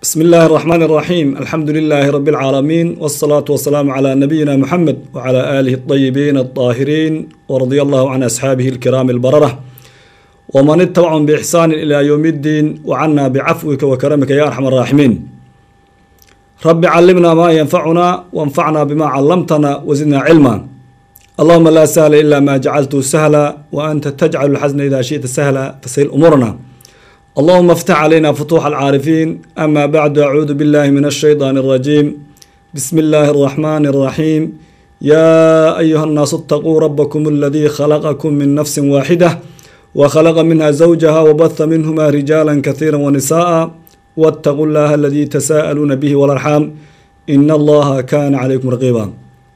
بسم الله الرحمن الرحيم الحمد لله رب العالمين والصلاة والسلام على نبينا محمد وعلى آله الطيبين الطاهرين ورضي الله عن أصحابه الكرام البررة ومن اتبعهم بإحسان إلى يوم الدين وعنا بعفوك وكرمك يا أرحم الراحمين رب علمنا ما ينفعنا وانفعنا بما علمتنا وزدنا علما اللهم لا سهل إلا ما جعلته سهلا وأنت تجعل الحزن إذا شئت سهلا فسهل أمورنا اللهم افتح علينا فتوح العارفين أما بعد أعوذ بالله من الشيطان الرجيم بسم الله الرحمن الرحيم يا أيها الناس اتقوا ربكم الذي خلقكم من نفس واحدة وخلق منها زوجها وبث منهما رجالا كثيرا ونساء واتقوا الله الذي تساءلون به والأرحام إن الله كان عليكم رقيبا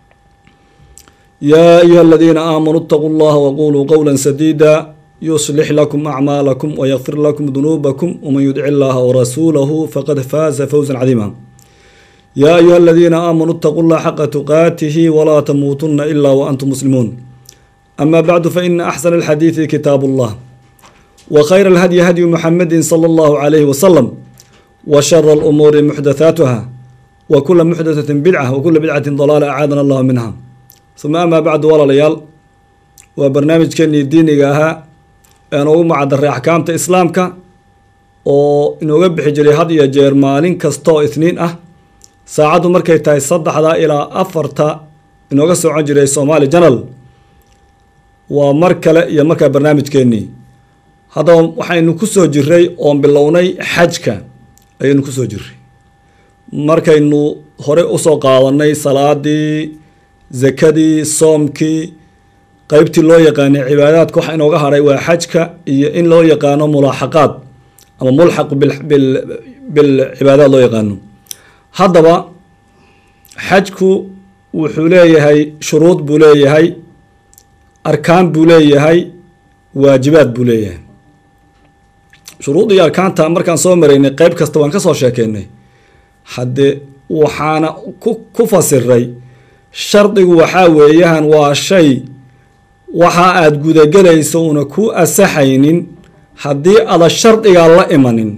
يا أيها الذين آمنوا اتقوا الله وقولوا قولا سديدا يصلح لكم أعمالكم ويغفر لكم ذنوبكم ومن يدع الله ورسوله فقد فاز فوزا عظيما يا أيها الذين آمنوا اتقوا الله حق تقاته ولا تموتن إلا وأنتم مسلمون أما بعد فإن أحسن الحديث كتاب الله وخير الهدي هدي محمد صلى الله عليه وسلم وشر الأمور محدثاتها وكل محدثة بدعة وكل بدعة ضلالة أعاذنا الله منها ثم أما بعد ولا ليال وبرنامج كني ديني أها noogu macadaray axkaamta islaamka oo inooga bixi jiray had iyo jeer maalin kasta oo isniin ah saacaddu markay tahay saddexda ilaa afarta inooga socon jiray somaali janal waa mar kale iyo markaa barnaamijkeennii haddaba waxaynu ku soo jiray oon bilownay xajka ayaynu kusoo jiray markaynu hore usoo qaadanay salaadii zakadii soomkii qeybtii loo yaqaanay cibaadaadka waxa inooga hadhay waa xajka iyo in loo yaqaano mulaaxaqaad ama mulxaq bilcibaadaad loo yaqaano haddaba xajku wuxuu leeyahay shuruud buu leeyahay arkaan buu leeyahay waajibaad buu leeyahay shuruud iyo arkaanta markaan soo maraynay qeyb kasta waan ka soo sheekeynay haddee waxaana ku fasiray shardigu waxaa weeyahan waa shay waxa aada gudagelayso una ku asaxaynin haddii ada shardigaa la imanin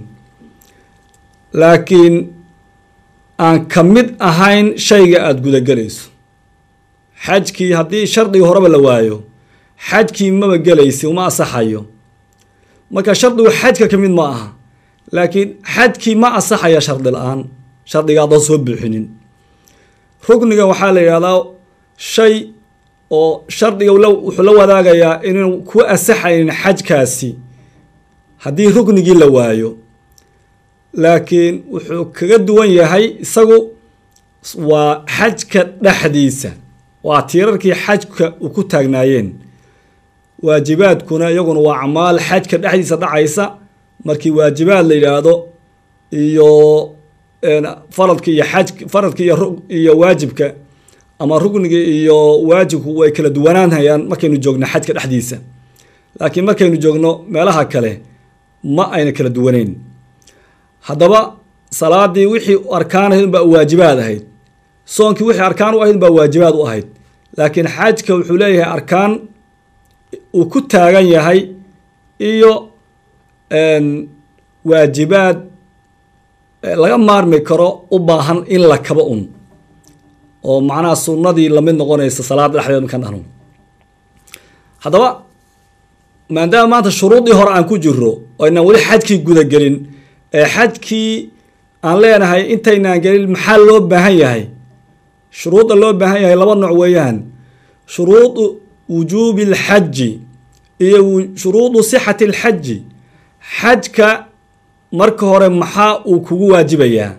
laakiin aan ka mid ahayn shayga aada gudagelayso xajkii haddii shardigii horeba la waayo xajkii maba gelaysi uma asaxayo marka shardigu xajka ka mid ma aha laakiin xajkii ma asaxaya shardi la-aan shardiga adan soo buuxinin rugniga waxaa la yidhahdaa shay oo shardiga wuxuu la wadaagayaa inuu ku asaxaynin xajkaasi haddii ruknigii la waayo laakiin wuxuu kaga duwan yahay isagu waa xajka dhexdiisa waa tiirarkii xajka uu ku taagnaayeen waajibaadkuna iyaguna waa acmaal xajka dhexdiisa dhacaysa markii waajibaad la yidhaahdo iyo faradka iyo xaj faradka iyo waajibka ama rugniga iyo waajibku way kala duwanaanhayaan markaynu joogno xajka dhexdiisa laakiin markaynu joogno meelaha kale ma ayna kala duwaneyn haddaba salaadii wixii arkaan ahayd unbaa waajibaad ahayd soonkii wixii arkaan u ahayd unbaa waajibaad u ahayd laakiin xajka wuxuu leeyahay arkaan uu ku taagan yahay iyo waajibaad laga maarmi karo u baahan in la kaba un oo macnaha sunnadii lamid noqonaysa salaada dhexdeed markaan dhahno haddaba maadaama maanta shuruudii hore aan ku jiro oo aynaan weli xajkii gudagelin ee xajkii aan leenahay intaynaan gelin maxaa loo baahan yahay shuruudda loo baahan yahay laba nooc weeyaan shuruudu wujuubi alxaji iyo shuruudu sixati alxaji xajka marka hore maxaa uu kugu waajibayaa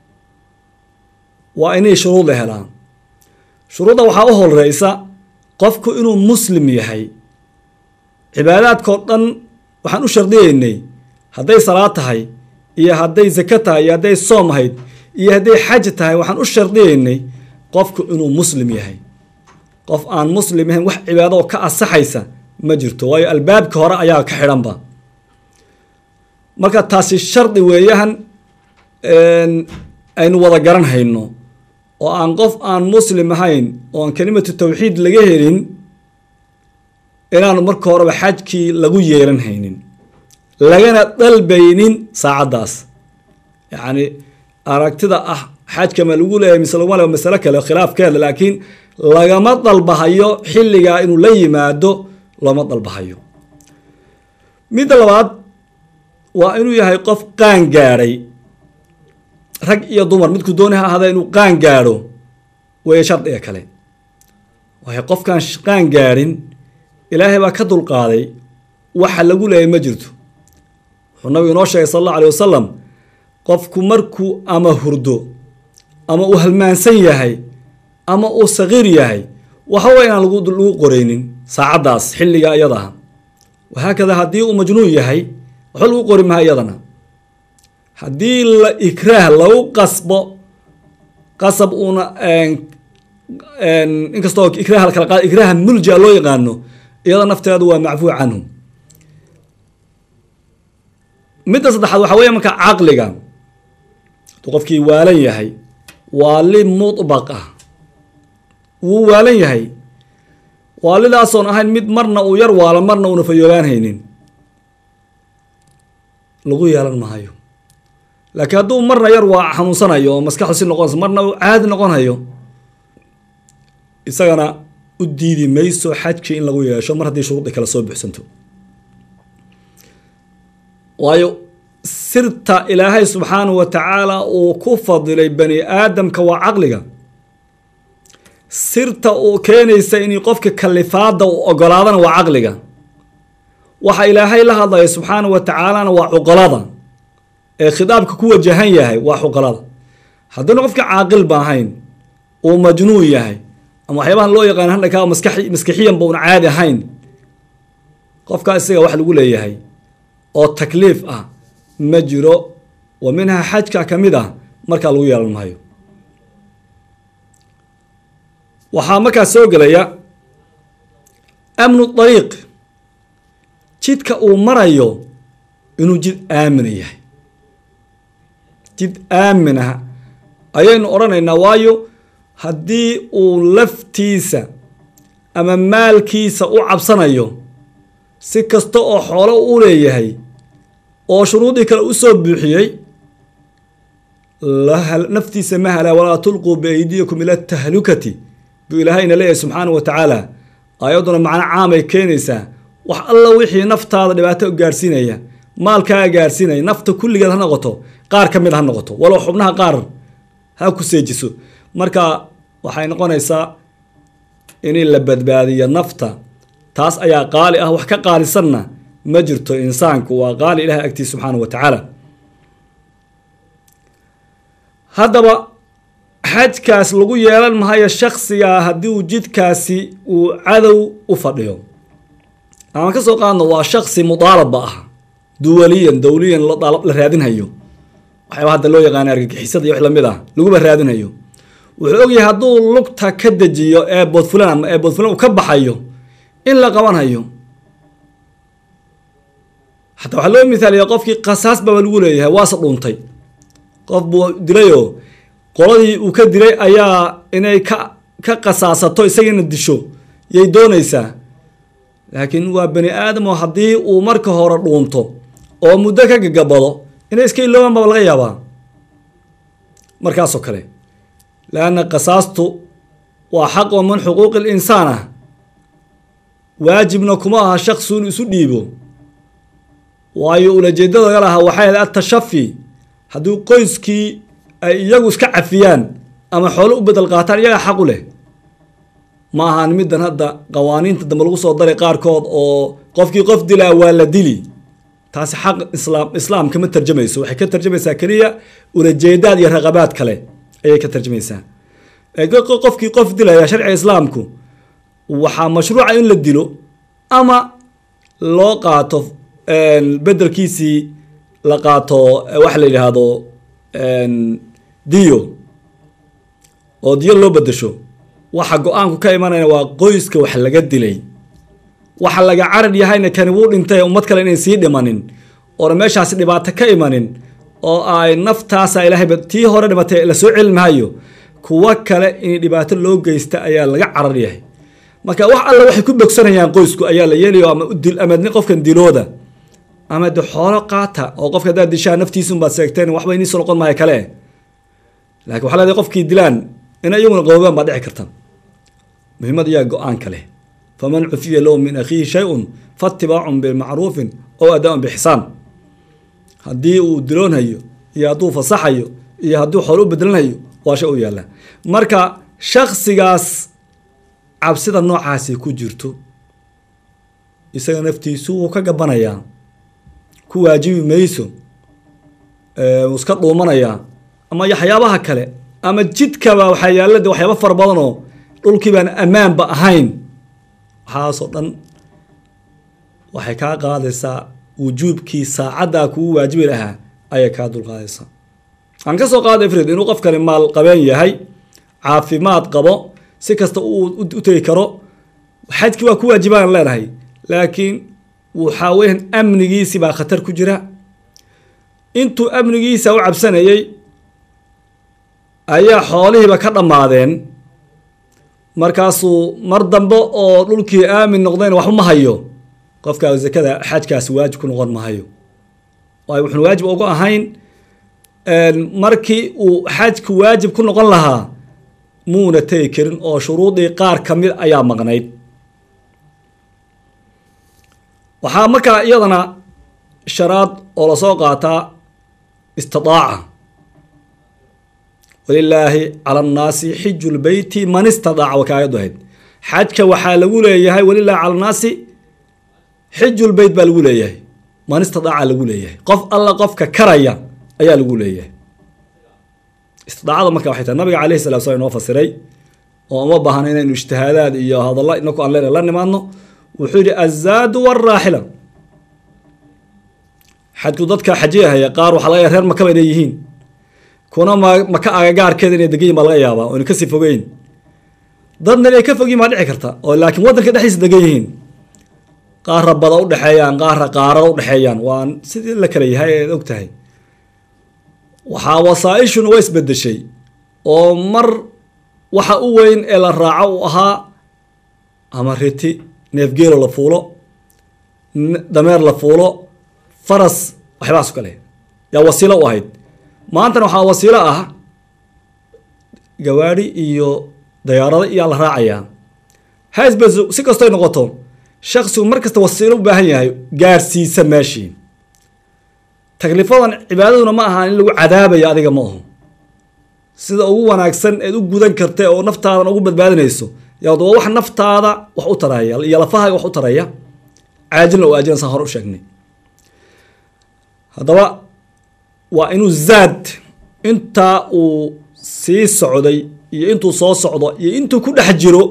waa inay shuruud la helaan shuruudda waxaa u horeysa qofku inuu muslim yahay cibaadaadkao dhan waxaan u shardiyeynay hadday salaad tahay iyo hadday zako tahay iyo hadday soom ahayd iyo hadday xaj tahay waxaan u shardiyeynay qofku inuu muslim yahay qof aan muslim ahayn wax cibaado oo ka asaxaysa ma jirto waayo albaabka hore ayaa ka xidhanba marka taasi shardi weeyahan aynu wada garan hayno oo aan qof aan muslim ahayn oo aan kelimatu tawxiid laga helin inaanu marka horeba xajkii lagu yeelan haynin lagana dalbaynin saacaddaas yacni aragtida ah xajka ma lagu leeyahay mise laguma le masalo kale khilaafkeeda laakiin lagama dalbahayo xilligaa inuu la yimaado looma dalbahayo midda labaad waa inuu yahay qof qaan gaadhay rag iyo dumar midku dooni ha ahada inuu qaan gaadho weeye shardiga kale waayo qofkaan qaan gaadhin ilaahay baa ka dulqaaday waxa lagu leeyahay ma jirto wuxuu nabigu inoo sheegay sal allahu alay wasalam qofku markuu ama hurdo ama uu halmaansan yahay ama uu sagiir yahay waxawa inaan lagu qoraynin saacaddaas xilliga iyada ah wahaakada haddii uu majnuun yahay waxba lagu qori maha iyadana haddii la ikraah lagu qasbo qasab uuna inkastoo ikraah la kala qaad ikraaha mulja loo yaqaano iyada nafteedu waa macfuu canhu midda saddexaad waxaa weeye marka caqliga hadduu qofkii waalan yahay waali mudbaq ah wuu waalan yahay waalidaasoon ahayn mid marna uu yar waalan marna uuna fayoobaanhaynin lagu yeelan maayo laakiin hadduu marna yar waa xanuunsanayo oo maskaxdu si noqonayso marna uu caadi noqonayo isagana u diidi mayso xajkii in lagu yeesho mar haddii shuruudii kale soo buxsanto waayo sirta ilaahay subxaanahu wa tacaala uu ku fadilay bani aadamka waa caqliga sirta uu keenaysa in qofka kalifaada uu ogolaadana waa caqliga waxa ilaahay la hadlaya subxaanahu wa tacaalana waa cuqolada ee khitaabka ku wajahan yahay waa cuqolada haddiina qofka caaqil ba ahayn uu majnuun yahay ama waxyaabahan loo yaqaan hadhanka maskixiyanba una caadi ahayn qofkaa isaga wax lagu leeyahay oo takliif ah ma jiro wa minhaa xajka ka mid ah markaa lagu yeelan maayo waxaa markaa soo gelaya amnu dariiq jidka uu marayo inuu jid aamina yahay jid aaminah ayaynu odhanaynaa waayo haddii uu laftiisa ama maalkiisa u cabsanayo si kasta oo xoolo u leeyahay oo shuruudii kale u soo buuxiyey naftiisa ma halaa walaa tulquu biaydiyakum ila tahlukati buu ilaahayna leeyahay subxaana wa tacaala ayadduna macno caamay keenaysaa wax alla wixii naftaada dhibaato gaarhsiinaya maalkaaga gaarhsiinaya nafta kulligeed ha noqoto qaar ka mid ha noqoto walow xubnaha qaar ha ku seejiso marka waxay noqonaysaa in la badbaadiyo nafta taas ayaa qaali ah wax ka qaalisanna ma jirto insaanku waa qaali ilahay agtiis subxaana wa tacaala haddaba xajkaas lagu yeelan mahayo shaksigaa haddii uu jidkaasi uu cadow u fadhiyo ama ka soo qaadno waa shaksi mudaalabba ah duwaliyan dowliyan la raadinhayo waxyaaba hadda loo yaqaana argagixisada iyo wax lamid ah laguba raadinhayo wuxuu ogyahay hadduu lugta ka dejiyo ee boodfulan ama ee boodfulan uu ka baxayo in la qabanhayo xataa waxaa loo mihaaliya qofkii qasaas baba lagu leeyahay waase dhuuntay qof buu dilayoo qoladii uu ka dilay ayaa inay ka ka qasaasato isagiina disho yay doonaysaa laakiin waa bani aadam oo haddii uu marka hore dhuunto oo muddo ka gagabado inay iska iloobaan baba laga yaabaa markaasoo kale leanna qasaastu waa xaq oo min xuquuqi linsaan ah waajibna kuma aha shaqsi inuu isu dhiibo waayo ulajeedada laga lahaa waxay ahayd atashafi haddii qoyskii ay iyagu iska cafiyaan ama xoolo u bedel qaataan iyagaa xaq u leh ma ahaan middan hadda qawaaniinta dambe lagu soo daray qaarkood oo qofkii qof dilaa waa la dili taasi xaq islaam islaam kama tarjamayso waxay ka tarjamaysaa keliya ulajeedaad iyo raqabaad kale ayay ka tarjamaysaa qofkii qof dilaya sharciga islaamku waxaa mashruuca in la dilo ama loo qaato bedelkiisii la qaato waxa la yidhaahdo diyo oo diyo loo bedesho waxa go-aanku ka imanaya waa qoyska wax laga dilay waxa laga carad yahayna kani wuu dhintay ummad kale inayn sii dhimanin oona meeshaasi dhibaato ka imanin oo ay naftaasa ilaahayba tii hore dhimatay lasoo celi maayo kuwo kale in dhibaato loo geysta ayaa laga carar yahay marka wax alle waxay ku bogsanayaan qoysku ayaa la yeelayo ama udil ama qofkan dilooda ama de xoolo qaata oo qofka haddaad dishaa naftiisa unbaad seegteen waxba iniiso noqon maayo kale lakin waxa leedahay qofkii dilaan in iyaguna qaboobaan baa dhici karta muhiimad iyaa go-aanka leh faman cufiya lahu min akhiihi shay-un faatibaacun bimacruufin ow adaa-un bixsaan haddii uu diloonhayo iyo hadduu fasaxayo iyo hadduu xoolo u bedelanhayo waa shay u yaalla marka shaksigaas cabsida noocaasi ku jirto isaga naftiisu wuu ka gabanayaa ku waajibi mayso wuu iska dhuumanayaa ama waxyaabaha kale ama jidkaba waxaa yaalla de waxyaaba fara badanoo dhulkii baan ammaanba ahayn waxaasoo dhan waxay kaa qaadaysaa wujuubkii saacaddaa kugu waajibi lahaa ayay kaa dulqaadaysaa aan ka soo qaada ifrid inuu qofkani maal qabeen yahay caafimaad qabo si kasta uu u tegi karo xajkii waa ku waajibaan leenahay laakiin waxaa weyan amnigiisi baa khatar ku jira intuu amnigiisa u cabsanayay ayaa xoolihiiba ka dhammaadeen markaasuu mar dambe oo dhulkii aamin noqdayna waxba ma hayo qofkaa zakada xajkaasi waajib ku noqon mahayo waayo wuxuuna waajib ugu ahayn markii uu xajku waajib ku noqon lahaa muuna tegi karin oo shuruudii qaar ka mid ayaa maqnayd waxaa markaa iyadana sharaad oo lasoo qaataa istidaaca walilaahi cala annaasi xiju lbeyti man istadaaca waa kaayaddu ahayd xajka waxaa lagu leeyahay walilaahi cala annaasi xiju lbeyt baa lagu leeyahay man istidaaca lagu leeyahay qof alla qofka karaya ayaa lagu leeyahay istidaacada marka waxay tahay nabiga calayhi salatu slam inoo fasiray oo uma baahna inaynu ijtihaadaad iyo hadalla inaku aan leenahay la nimaadno wuxuu yihi azaadu waraaxila xajku dadka xajiyahaya qaar waxaa laga ya reer makaba inay yihiin kuna ma maka agagaarkeeda inay degan yihin baa laga yaabaa oo ina kasii fogeyn dadna inay ka fogyihin baa dhici karta oo laakiin waddanka dhexdiisa degan yihiin qaarra bada udhexeeyaan qaarra qaarada udhexeeyaan waa sidii la kala yahay eed og tahay waxaa wasaa-ishuna waa isbedeshay oo mar waxa u weyn ee la raaco uu ahaa ama riti neefgeelo la fuulo dameer la fuulo faras waxbaaso kale yaa wasiilo u ahayd maantana waxaa wasiilo ah gawaadhi iyo dayaarado iyaa la raacayaa hasbes si kastoy noqoto shaksigu mar kasta wasiilo u baahan yahay gaarsiisa meeshii taklifadan cibaadaduna ma ahaan in lagu cadaabayo adiga ma aho sida ugu wanaagsan eed u gudan karta oo naftaadan ugu badbaadinayso yaa waa wax naftaada wax u taraya iyo lafahaaga wax u taraya caajilna oo aajilna saan hore u sheegnay haddaba waa inuu zaad intaa uu sii socday iyo intuu soo socdo iyo intuu ku dhex jiro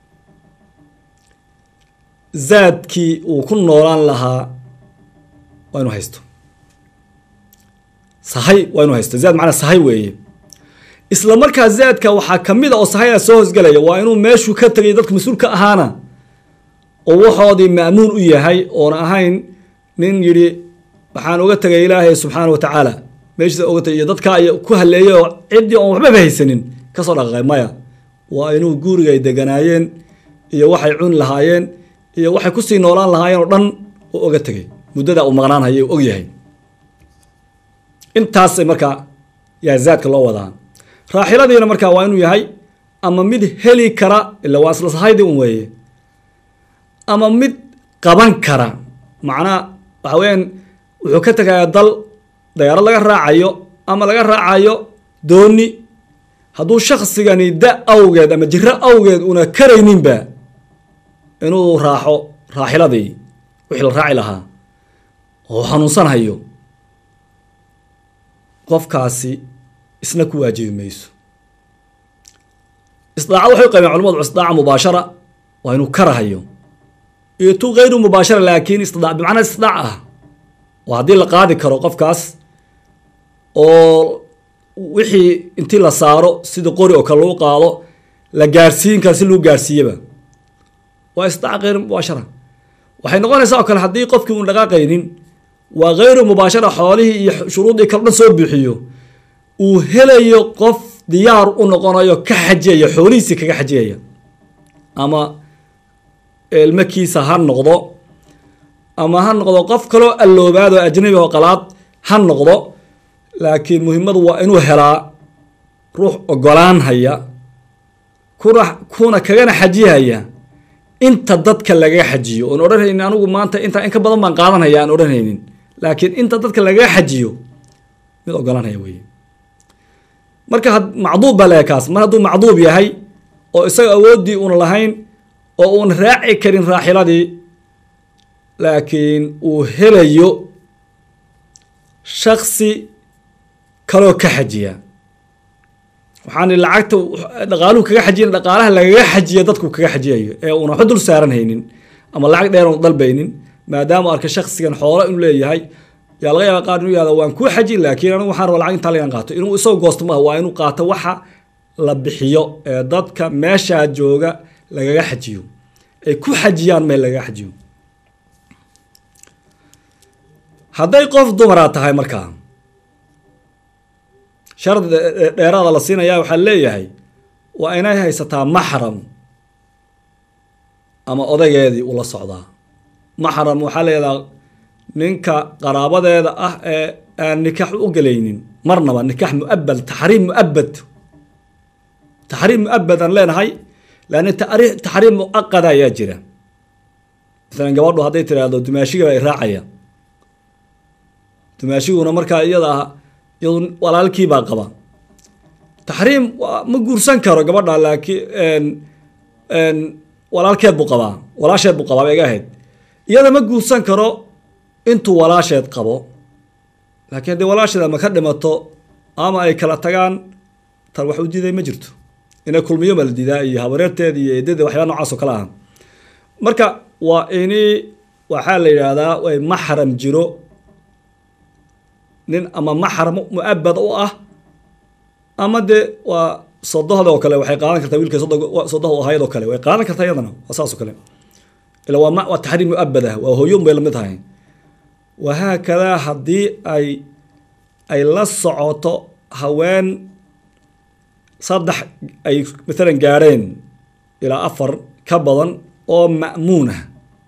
zaadkii uu ku noolaan lahaa waa inuu haysto sahay waa inuu haysto zaad macnaa sahay weeye isla markaa zaadka waxaa ka mid a oo sahaya soo hosgelaya waa inuu meeshuu ka tegay dadka mas-uulka ahaana oo waxoodii ma'muun u yahay oona ahayn nin yidhi waxaan uga tegay ilaahay subxaana wa tacaala meeshiisa oga tegay iyo dadkaa iyo ku haleeyay oo ciddii oon waxbaba haysanin kasoo dhaqaqay maya waa inuu guriga ay deganaayeen iyo waxay cuni lahaayeen iyo waxay kusii noolaan lahaayeen oo dhan u oga tegay muddada uu maqnaan hayay og yahay intaasay markaa yaa zaadka loo wadaa raaxiladiina markaa waa inuu yahay ama mid heli kara ila waa isla sahaydii un weeye ama mid qaban kara macnaha waxa weyaan wuxuu ka tegayaa dal dayaaro laga raacayo ama laga raacayo dooni hadduu shaksigani da awgeed ama jiro awgeed una karayninba inuu raaxo raaxiladii wixii la raaci lahaa oo xanuunsanhayo qofkaasi isna ku waajibi mayso isdaacad waxay u qaybeen culamadu isdaaca mubaashara waa inuu karahayo iyo tu hayru mubaashara laakiin isdaac bimacnaa isdaac ah oo haddii la qaadi karo qofkaas oo wixii intii la saaro sida qori oo kale lagu qaado la gaarsiin kara si lagu gaarsiiyaba waa isdaac hayru mubaashara waxay noqonaysaa oo kale haddii qofkii uun dhaqaaqaynin waa hayru mubaashara xoolihii iyo shuruudii kale dhan soo bixiyo uu helayo qof diyaar u noqonayo ka xajiyaya xoolihiisii kaga xajiyaya ama ilmakiisa ha noqdo ama ha noqdo qof kaloo alloobaad oo ajnabi oo qalaad ha noqdo laakiin muhimmadu waa inuu helaa ruux ogolaan haya kuna kuna kagana xajihaya inta dadka lagaga xajiyo oon odhanhaynin anigu maanta intaa in ka badan baan qaadanhaya aan odhanhaynin laakiin inta dadka lagaga xajiyo mid ogolanhaya weye marka macduub baa leeyahay kaas mar hadduu macduub yahay oo isaga awooddii una lahayn oo uuna raaci karin raaxiladii laakiin uu helayo shaksi kaloo ka xajiya waxaan lacagta dhaqaaluhu kaga xajiyan dhaqaalaha lagaga xajiya dadku kaga xajiyayo ee uuna waxba dul saaran haynin ama lacag dheer oon dalbaynin maadaama arka shaksigan xoolo inuu leeyahay yaa laga yaaba qaar inuu yahda waan kuu xaji laakiin anigu waxaan rabaa lacag intaa lagan qaato inuu isagoo goosto maaha waa inuu qaato waxa la bixiyo ee dadka meeshaa jooga lagaga xajiyo ay ku xajiyaan meel lagaga xajiyo hadday qof dumara tahay markaa shardi dheeraada la siinaya waxaa leeyahay waa inay haysataa maxram ama odaygeedii ula socdaa maxram waxaa leedaha ninka qaraabadeeda ah ee aan nikaax u gelaynin marnaba nikaax muabad taxriim muabad taxriim muabad aan leenahay laanna taxriim muaqada ayaa jira masalan gabadhu hadday tiraahdo dumaashiga ay raacaya dumaashiguna markaa iyada ah iyadu walaalkiibaa qaba taxriim ma guursan karo gabadha laakiin walaalkeed buu qabaa walaasheed buu qabaa bay iga ahayd iyada ma guursan karo intuu walaasheed qabo laakiin haddii walaasheed ama ka dhimato ama ay kala tagaan tan wax u diiday ma jirto inay kulmiyo ma la diidaa iyo habareerteed iyo eedada waxyaaba nocaas oo kale ah marka waa ini waxaa la yidhaahdaa way maxram jiro nin ama maxram muabad u ah ama dee waa sodohda oo kale waxay qaadan kartaa wiilka sodoh ahayd oo kale way qaadan kartaa iyadana waa saas oo kale ila waa waa taxriim muabad ah waa hooyon bay lamid tahay wahaakadaa haddii ay ay la socoto haween saddex ay maalan gaadheen ilaa afar ka badan oo ma'muun ah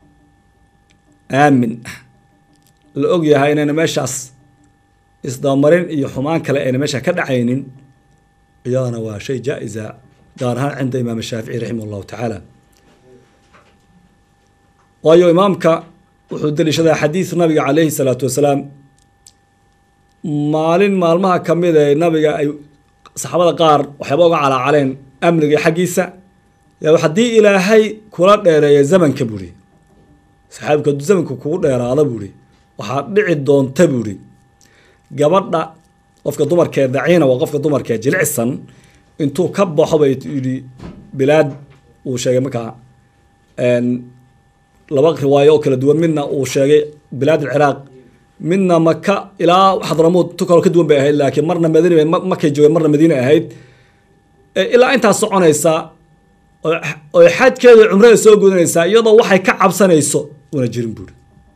aamin ah la og yahay inayna meeshaas isdabamarin iyo xumaan kale ayna meesha ka dhacaynin iyadana waa shay jaa-isa gaar ahaan cinda imaam shaafici raximah llahu tacaala waayo imaamka wuxuu deliishadaa xadiid nabiga calayhi salaatu wasalaam maalin maalmaha ka mid ee nabiga ay saxaabada qaar waxyaaba uga calaacaleen amniga xaggiisa yaa haddii ilaahay kula dheereeya zamanka buuri saxaabika hadduu zamanka kugu dheeraada buuri waxaad dhici doonta buuri gabadha qofka dumarkee daciina waa qofka dumarkee jilicsan intuu ka baxo bay yidhi bilaad uu sheegay markaa laba riwaayo oo kala duwan midna uu sheegay bilaad alciraaq midna maka ilaa xadramuud tu kaloo ka duwan bay ahayd laakiin marna madiina makay joogeen marna madiina ahayd ilaa intaas soconaysa oo xajkeeda cumrada soo gudanaysaa iyadoo waxay ka cabsanayso una jirin buuri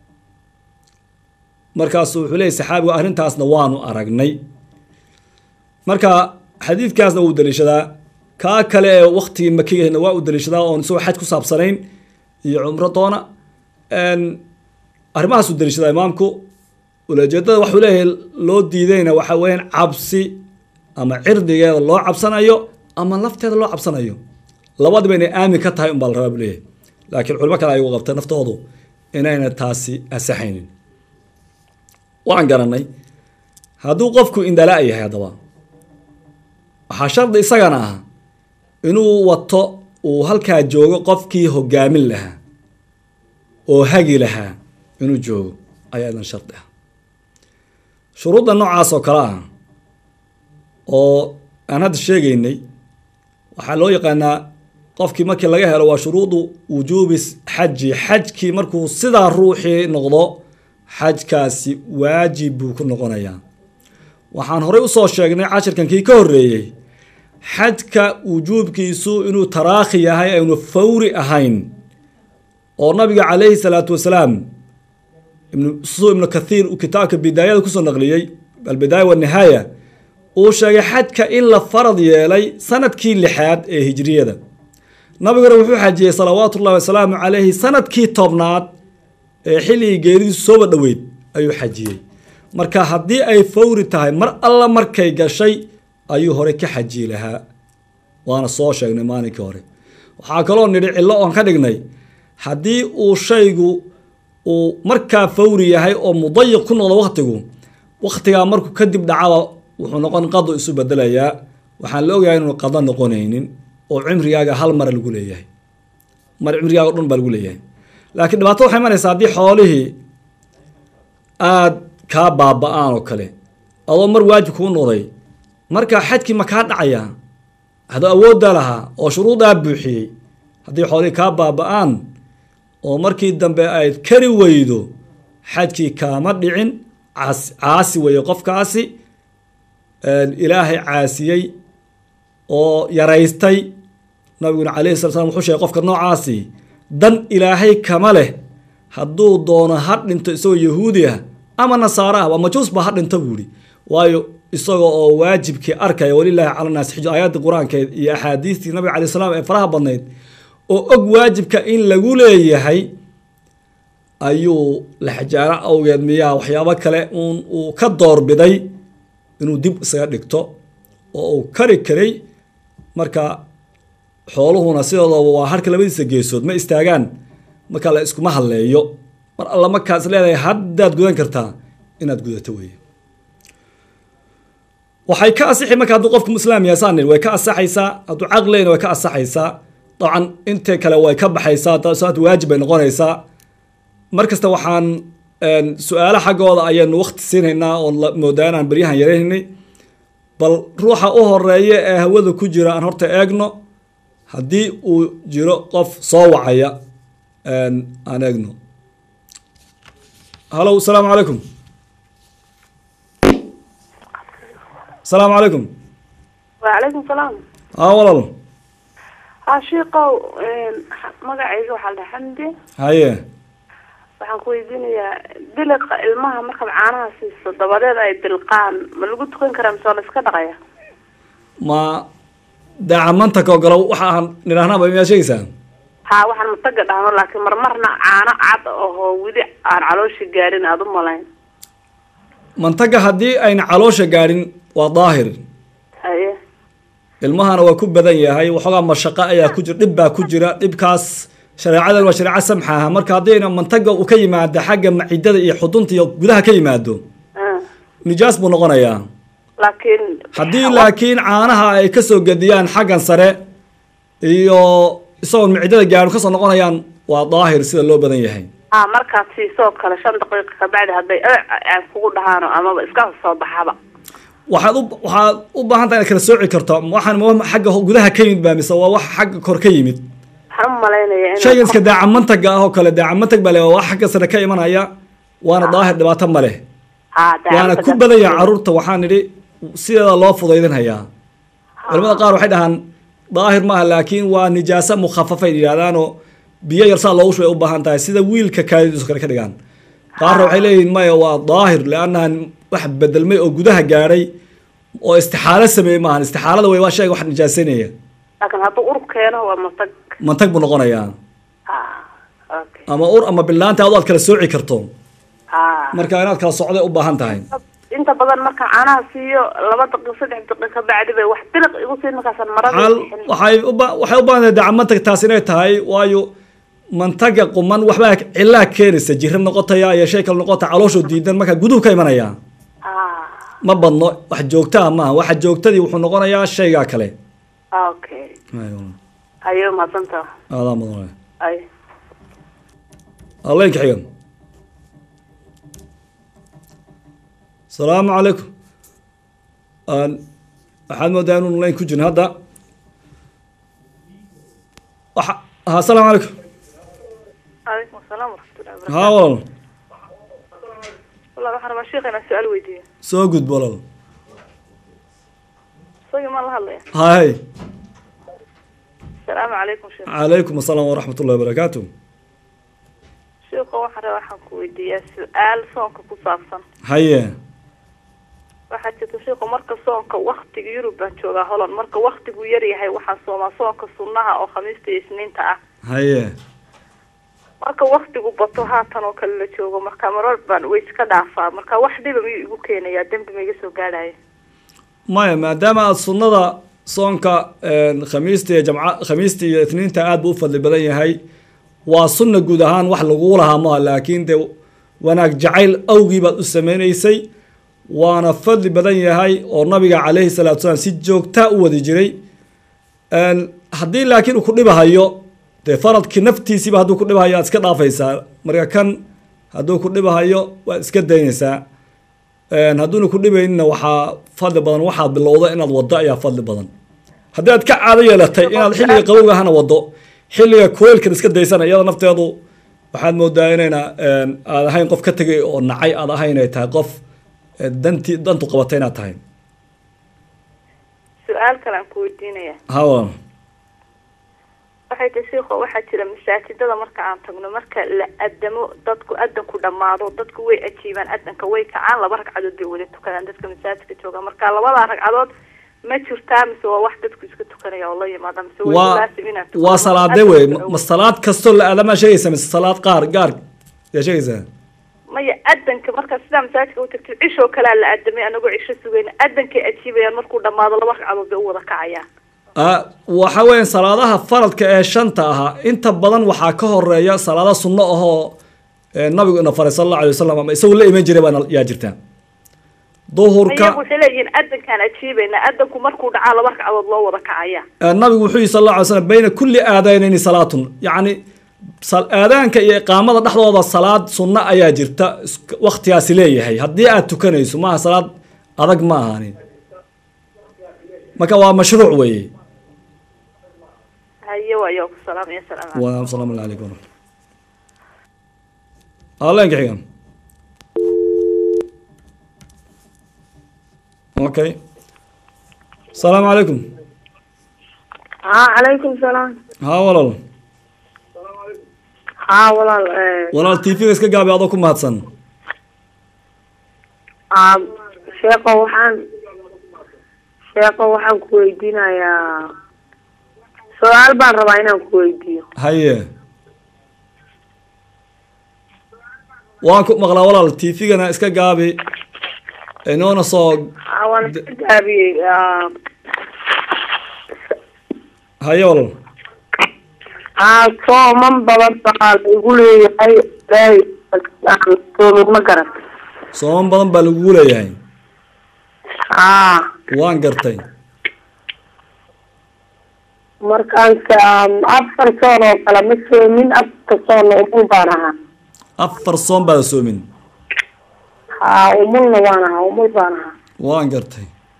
markaasu wuxuu leeyay saxaabigu arrintaasna waanu aragnay marka xadiidkaasna wuu daliishadaa kaa kale ee waktigii makigahna waa uu daliishadaa oon isagoo xaj ku saabsanayn iyo cumro doona arrimahaasuu daliishadaa imaamku ulajeedada waxuu leeyahay loo diidayna waxa weyaan cabsi ama cirdigeeda loo cabsanayo ama lafteeda loo cabsanayo labadiba inay aamin ka tahay unbaa la rabaa buu leeyahay laakiin culimo kale ayagu qabta naftoodu inayna taasi asaxaynin waan garanay hadduu qofku indala yahay haddaba waxaa shardi isagana ah inuu wato uu halkaa joogo qofkii hogaamin lahaa oo hagi lahaa inuu joogo ayaa idan shardi ah shuruudda noocaas oo kale ah oo aan hadda sheegaynay waxaa loo yaqaanaa qofkii markii laga helo waa shuruudu wujuubi xaji xajkii markuu sidaa ruuxii noqdo xajkaasi waajib buu ku noqonayaa waxaan horey usoo sheegnay cashirkan kii ka horreeyey xajka wujuubkiisu inuu taraakhi yahay aynu fawri ahayn oo nabiga calayhi salaatu wasalaam su ibnu kathiir uu kitaabka bidaayada kusoo naqliyey albidaaya wanihaaya uu sheegay xajka in la farad yeelay sanadkii lixaad ee hijriyada nabiguna wuxuu xajiyey salawaatu ullahi wasalaamu calayhi sanadkii tobnaad ee xilligii geeridiisu sooba dhoweyd ayuu xajiyey marka haddii ay fawri tahay mar alla markay gashay ayuu hore ka xajiyi lahaa waana soo sheegnay maalinkii hore waxaa kaloo nidhi cillo oon ka dhignay haddii uu shaygu uu markaa fawri yahay oo mudayiq ku noqdo waktigu waktigaa markuu kadib dhacaba wuxuu noqon qado isu bedelayaa waxaan la ogahay inuu qado noqonaynin oo cimrigaaga hal mara lagu leeyahay mar cimrigaaga o dhan baa lagu leeyahay laakiin dhibaato waxay imanaysaa haddii xoolihii aada kaa baaba-aan oo kale adoo mar waajib kuu noqday markaa xadkii ma kaa dhacaya haduu awooddaa lahaa oo shuruudaa buuxiyey haddii xoolihii kaa baaba-aan oo markii dambe ayd kari weydo xajkii kaama dhicin caas caasi weeye qofkaasi ilaahay caasiyey oo yaraystay nabiguna calayhi sala slam wuxuu sheegay qofka noocaasi dan ilaahay kama leh hadduu doono ha dhinto isagoo yahuudi ah ama nasaaro ah waa majuusba ha dhinto buuhi waayo isaga oo waajibkii arkaya walilaahi cala naas xijo aayaddii qur-aankeed iyo axaadiistii nabiga calay slam ee faraha badnayd oo og waajibka in lagu leeyahay ayuu laxjaaro awgeed miyaa waxyaabo kale uun uu ka doorbiday inuu dib isaga dhigto oo uu kari karay marka xooluhuna sidoodaba waa harka labadiisa geesood ma istaagaan marka la iskuma hadleeyo mar alla markaas leedahay haddaad gudan kartaa inaad gudato weeye waxay ka asixi marka hadduu qofku islaam yahay saan way ka asaxaysaa hadduu caqleyna way ka asaxaysaa dabcan intee kale way ka baxaysaa salaad waajib bay noqonaysaa mar kasta waxaan su-aalo xaggooda ayaynu wakti siinaynaa oon moodaa inaan beryahan yaraynaynay bal ruuxa u horeeya ee hawada ku jira aan horta eegno haddii uu jiro qof soo wacaya aan eegno hallow asalaamu calaykum asalaamu calaykum wacalaykum salaam haa walaal ha shiikow magacayga waxaa la dhaha xamdi haye waxaan ku weydiinayaa diliqa ilmaha markaad caanaha siiso dabadeed ay dilqaan ma lagu tukan karaa mise waa la iska dhaqaya ma daacamantaka oo galo waxa aan nidhahnaba miyaad sheegaysaa ha waxaan mataga dhahno laakiin marmarna caano cad ahoo weli aan caloosha gaarin aada u malayn mantaga haddii ayna caloosha gaadhin waa daahir haye ilmahana waa ku badan yahay waxoogaa mashaqo ayaa ku jira dhib baa ku jira dhibkaas shareecadan waa shareeco samxa aha marka haddayna mantaga uu ka yimaado xagga macidada iyo xudunta iyo gudaha ka yimaado nijaas buu noqonayaa laakiin haddii laakiin caanaha ay kasoo gediyaan xaggan sare iyo isagoon macidada gaadho kasoo noqonayaan waa daahir sida loo badan yahay ha markaad siisoo kale shan daqiiqa kabacdi hadday aan kugu dhahaano amaba iska soo baxaba waxaad u waxaad u baahan tahay inaad kala sooci karto waxaan ma wax xagga gudaha ka yimid baa mise waa wax xagga kor ka yimid waxaan u malaynaya in shaygan iska daacamantaga ah oo kale daacamantag baa le waa wax xagga sare ka imanaya waana daahir dhibaato ma leh ha waana ku badan yahay carruurta waxaan idhi sideeda loo fudaydinhayaa culamada qaar waxay dhahaan daahir maaha laakiin waa nijaasa mukhafafay yidhahdaanoo biyo yarsaa loogu shubay u baahan tahay sida wiilka kaadidiisu kale ka dhigaan qaarna waxay leeyihin maya waa daahir liannahan wax bedelmay oo gudaha gaadhay oo istixaalo sameeyey maahan istixaalada wey waa shayga wax nijaasanaya laakiin hadduu ur keeno waa matag mantag buu noqonayaa ha okay ama ur ama bilaanta adu aad kala sooci karto ha marka inaad kala socday u baahan tahay inta badan markaan caanaha siiyo laba daqiiq saddex daqiiq kabacdi bay wax biliq igu siin markaasaan marada xal waxay u ba waxay u baahan tahay dacamantag taas inay tahay waayo mantaga quman waxbaa cilaa keenaysa jira noqotaya iyo shay kale noqota calooshoo diidan marka guduhu ka imanaya ha ma badno wax joogtaa maaha waxa joogtadii wuxuu noqonayaa shaygaa kale okay hayo mahadsanta aadaa mudan ay alleenka xigan asalaamu calaykum aan waxaad moodaa inuu layn ku jirin hadda waxa ha asalaamu calaykum calaykum asalaam waraxmatullahi wabarakatu haa walaal wallah waxaan rabaa sheekha inaan su-aal weydiiyo soo gudbo walaal isagii maan la hadlaya hay asalaamu calaykum sheekh calaykum asalaam waraxmat ullahi wabarakaatu sheekha waxaan rabaa waxaan ku weydiiyaa su-aal soonka ku saabsan haye waxaa jirta sheekhu marka soonka waktiga yurub baan joogaa holland marka waktigu yar yahay waxaan soomaa soonka sunnaha oo khamiista iyo isniinta ah haye marka waktigu bato haatan oo kale la joogo marka marar baan way iska dhaafaa marka wax dhiba miyuu igu keenayaa dembi ma iga soo gaadhaya maya maadaama aada sunnada soonka khamiista iyo jamca khamiista iyo itniinta aada buu u fadli badan yahay waa sunna guud ahaan wax laguu lahaa maaha laakiin dee wanaag jacayl awgii baad u sameynaysay waana fadli badan yahay oo nabiga calayhi salaatu salaam si joogtaa u wadi jiray haddii laakiin uu ku dhibahayo dee faradkii naftiisiiba hadduu ku dhibahayo aad iska dhaafaysaa marka kan hadduu ku dhibahayo waad iska daynaysaa hadduuna ku dhibaynina waxaa fadli badan waxaad bilowda inaad waddo ayaa fadli badan haddii aad ka caado yeelatay inaad xilliga qabowga ahana waddo xilliga kuleylkan iska daysana iyada nafteedu waxaad moodaa inayna aad ahayn qof ka tegay oo nacay aad ahayn ay tahay qof danti dantu qabatay inaad tahay su-aal kale aan ku weydiinaya ha walaal waxay tahay shiikho waxaa jira masaajidada marka aan tagno marka la adamo dadku adanku dhamaado dadku way ajiibaan adanka way kacaan laba ragcadood bay wada tukadaan dadka masaajidka jooga marka labadaa ragcadood ma jirtaa mise waa wax dadku iska tukanaya oo la yimaada mise waa laasim inaad tukado? waa salaade wey Adanka ma salaad kastoo la aadamaa sheegaysa mise salaad qaar gaar yaa sheegaysaa maya adanka marka sidaa masaajidka u tagtid cishoo kalea la adamay anagoo cisho sugayna adankay ajiibayaan markuu dhamaado laba ragcadood bay u wada kacayaan Ah, waxa weeyaan salaadaha faradka ee shanta ahaa inta badan waxaa ka horeeya salaada sunno ahoo eh, nabigu ina faray sal allahu alay wasalam ama isagu la iman jiray baa yaa jirta duhurka iyagu waxay leeyihiin adankaan ajiibayna adanku markuu dhacaa laba ragcadood loo wada kacaya eh, nabigu wuxuu yihi sal allahu alay slam bayna kulli aadaynayni salaatun yacni sal- aadaanka iyo iqaamada dhexdooda salaad sunno ayaa jirta is- waktigaasi leeyahay haddii aad tukanayso maaha salaad adag ma ahaanin marka waa mashruuc weeye haye waayo ku salaamaya salaam calaykum. والسلام عليكم ورحمة الله الله ينجح حقا اوكي السلام عليكم haa calaykum salaam ها والله haa walaal eh, والله تي في اسكا قابي هذا كم هاتسن aa sheeko waxaan sheeko waxaan ku weydiinayaa su-aal baan rabaa inaan ku weydiiyo هيا وانكو مغلا والله تي في انا اسكا قابي انونا صوق aa waan iska gaabiyey aa, هيا والله aa sooman badan baa la igu leeyahay ilaahay aan soomin ma garan صوم بدن بالغولة يعني aa وان قرتي markaanse aan afar soon oo kale ma soomin afarta soonna umul baan ahaa افر صوم بعد سومين haa umulna waan ahaa umul baan ahaa وان قرتي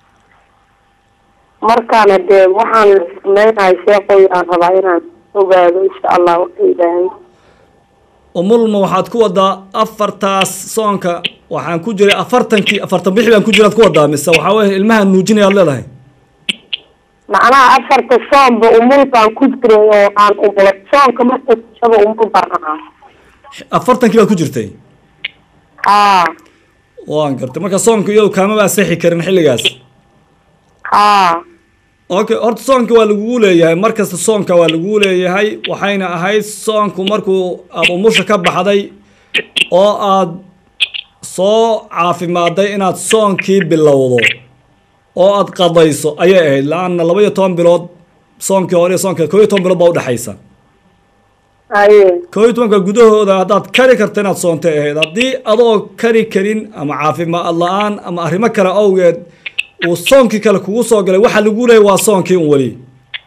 markaana dee waxaan sameynahay sheekoy aan rabaa inaan ogaado insha allah waqti ilaahay umulma waxaad ku wadaa afartaas soonka waxaan ku jiray afartankii afartan bixi baan ku jiraad ku wadaa mise waxaa weye ilmaha nuujinayaad leedahay macnaha afarta soonba umul baan ku jiray oo aan umulay soonka marka shaba umul baan ahaa afartankii baad ku jirtay haa waan gartay marka soonka iyadu kaamaba asixi karin xilligaas haa okay horta soonka waa lagugu leeyahay markasta soonka waa lagugu leeyahay waxayna ahayd soonku markuu aada umusha ka baxday oo aad soo caafimaaday inaad soonkii bilowdo oo aad qadayso ayay ahayd la-anna laba iyo toban bilood soonkii hore iyo soonka koo iyo toban bilood baa udhexaysa haye koo iyo tobanka gudahooda haddaad kari karta inaad soontay ahayd haddii adoo kari karin ama caafimaad la-aan ama arrimo kale awgeed uu soonkii kale kugu soo galay waxaa lagu leeyay waa soonkii un weli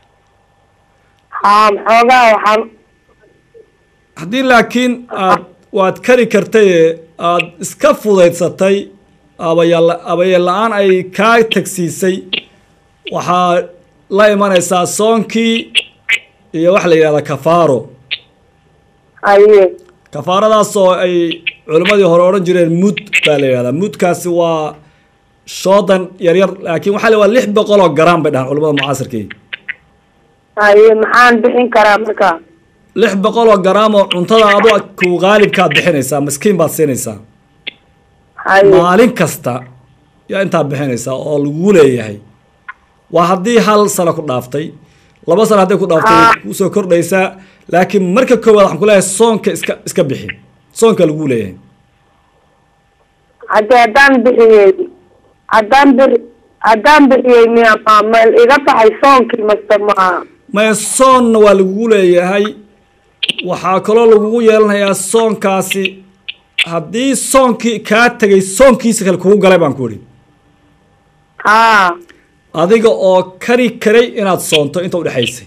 haa maxoogaa waxaan haddii laakiin aad waad kari kartay aad iska fudaydsatay abayala abayeel la-aan ay kaa tagsiisay waxaa la imanaysaa soonkii iyo waxa la yidhahdaa kafaaro haye kafaaradaas oo ay culimmadii hore odhan jireen mud baa la yidhahdaa mudkaasi waa shoodan yaryar laakiin waxaa la waa lix boqol oo garam bay dhahaan culimada mucaasirkii haye maxaan bixin karaa marka lix boqol oo garam oo cuntada adu ku qaalibkaad bixinaysaa miskiin baad siinaysaa haye maalin kasta yaa intaa bixinaysaa oo lagu leeyahay waa haddii hal sano ku dhaaftay laba sano hadday ku dhaaftay way kusoo kordhaysaa laakiin marka koowaad waxaan ku leeyahay soonka iska iska bixi soonka lagu leeyahay haddii haddaan bixiyey haddaan bixi haddaan bixiyey miya ma ma iga tahay soonkii mase ma maya soonna waa lagugu leeyahay waxaa kaloo lagugu yeelanayaa soonkaasi haddii soonkii kaa tegay soonkiisa kale kugu galay baan ku idhi haa adiga oo kari karay inaad soonto inta udhexaysay